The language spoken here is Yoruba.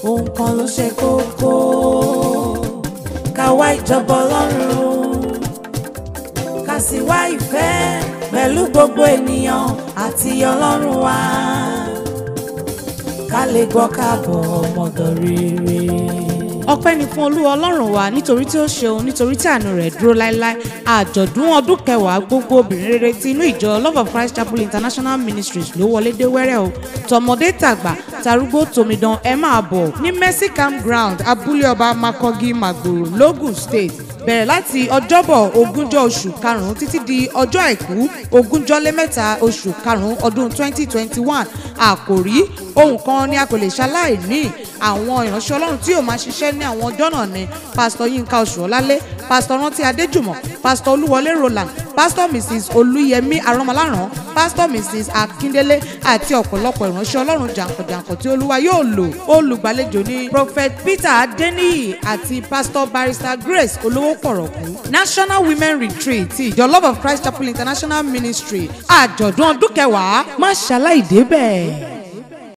ohun kan ló ṣe kókó ká wá ìjọba ọlọ́run ká sì wá ìfẹ́ pẹ̀lú gbogbo ènìyàn àti ọlọ́run wa ká lè gbọ́ káàbọ̀ ọmọdọ̀ rere. ọpẹ́ ni fún olúwa ọlọ́run wa nítorí tí ó ṣeun nítorí tí àánú rẹ̀ dúró láéláé àjọ̀dún ọdún kẹwàá gbogbo obìnrin rere ti inú ìjọ love of christ chapel international ministries ló wọlé dé wẹ́rẹ́ o tọmọdé tàgbà tarúgbó tòmídán ẹ máa bọ̀ ní mercy campground abúlé ọba makogi magboro logun state bẹ̀rẹ̀ láti ọjọ́bọ̀ ogúnjọ́ oṣù karùn-ún títí di ọjọ́ àìkú ogúnjọ́ lé mẹ́ta oṣù karùn-ún ọdún 2021 àkòrí ohun kan ni a kò lè ṣaláì ní àwọn ìránṣẹ́ ọlọ́run tí yóò máa ṣiṣẹ́ ní àwọn ọjọ́ náà ni pásítọ̀ yínká oṣùọ́lálé pásítọ̀ rántí adéjùmọ̀ pásítọ̀ olúwọlé roland pásítọ̀ mrs olúyẹmí arọ́mọláràn pásítọ̀ mrs akíndélé àti ọ̀pọ̀lọpọ̀ ìránṣẹ́ ọlọ́run jàǹkànjàǹkàn tí olúwa yóò lò olùgbàlejò ní prophet peter adeniyi àti pásítọ̀ barrister grace olówó pọ̀rọ̀kú national women retreat ti ìjọ love of christ chapel international ministry àjọ̀dún ọdún kẹwàá má ṣaláì débẹ̀.